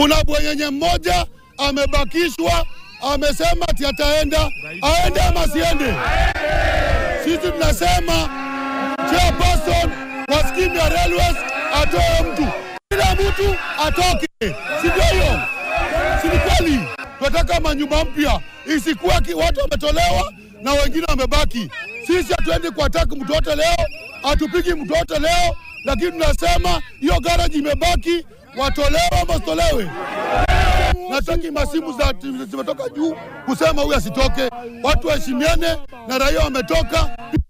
Kuna bwenyenye mmoja amebakishwa, amesema ati ataenda, aende ama asiende? Sisi tunasema chairperson wa skimu ya railways atoe mtu, kila mtu atoke, si ndio hiyo? Si ni kweli? Tunataka manyumba mpya, isikuwa ki- watu wametolewa na wengine wamebaki. Sisi hatuendi kuataki mtu wote leo, hatupigi mtu wote leo, lakini tunasema hiyo garaji imebaki, watolewe ama wasitolewe. Nataki masimu za zimetoka juu kusema huyu asitoke, watu waheshimiane na raia wametoka.